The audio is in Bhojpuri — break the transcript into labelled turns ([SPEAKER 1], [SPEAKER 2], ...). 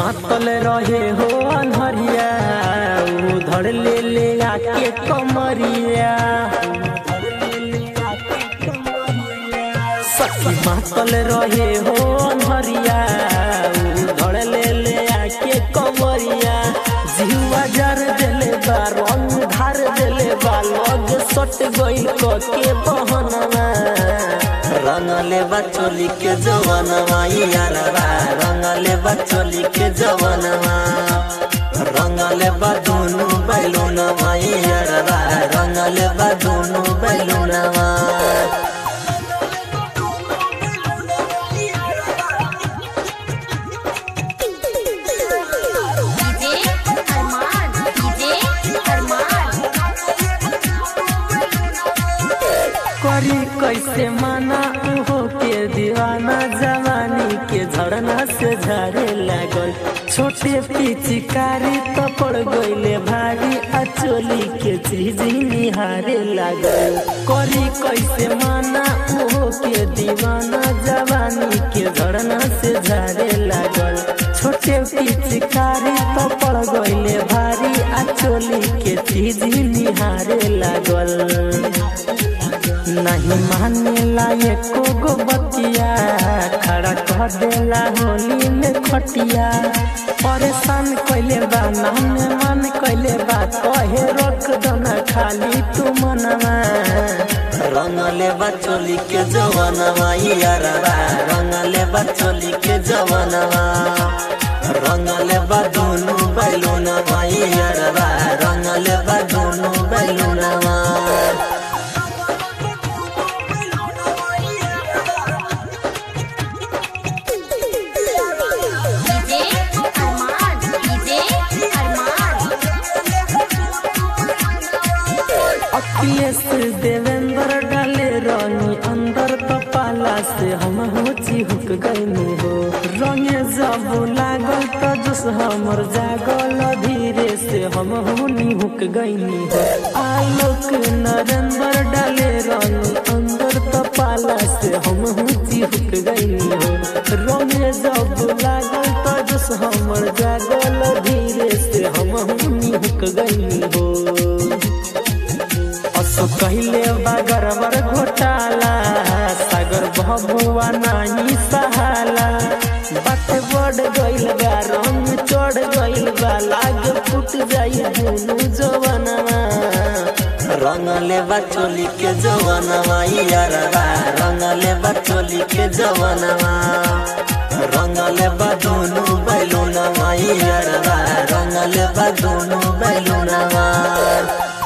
[SPEAKER 1] मातल रहे हो अनहरिया उधर ले ले आके कमरिया सखी मातल रहे हो अनहरिया उधर ले ले आके कमरिया जिहुआ जर देले बा रंग धार देले बा लग सट गइल क के बहनवा रंगले बा चोली के जवनवा यारवा रंगले बा चोली के जवनवा रंगले बा दुनु बैलुनवा यारवा रंगले बा दुनु बैलुनवा
[SPEAKER 2] डीजे अरमान डीजे अरमान
[SPEAKER 1] करी कैसे माना उहो के दीवाना जवानी के झरना से झरे लागल छोटे पिचकारी तो पड़ गईले भारी अचोली के चीज निहारे लागल करी कैसे माना उहो के दीवाना जवानी के झरना से झरे लागल छोटे पिचकारी तो पड़ गईले भारी अचोली के चीज निहारे लागल नहीं मानेला एको गो बतिया खड़ा कह देला होली में खटिया परेशान कैले बा नाम मन कैले बा कहे रोक दना खाली तू मनवा रंगले बा चोली के जवनवा यारवा रंगले बा चोली के जवनवा रंगले बा दुनु बैलुनवा यारवा रंगले बा दुनु बैलुनवा
[SPEAKER 2] डीजे अरमान डीजे अरमान
[SPEAKER 1] अखिलेश देवेंद्र डाले रानी अंदर तो पाला से हम हो चिहुक गईनी हो रंगे जब लागल तो जस हमर जागल धीरे से हम हो निहुक गईनी हो आलोक नरेंद्र डाले रानी अंदर तो पाला से हम हो चिहुक गईनी हो रंगे जब लागल तो जस हमर जागल धीरे से हम हो निहुक गईनी हो असो कहले बा गरबर घोटाला सागर भभुआ नाही सहाला बात बढ़ गइल बा रंग चढ़ गइल बा लाग फुट जाई दुनु जवनवा रंगले बा चोली के जवनवा यारवा रंगले बा चोली के जवनवा रंगले बा दुनु बैलुनवा यारवा रंगले बा दुनु बैलुनवा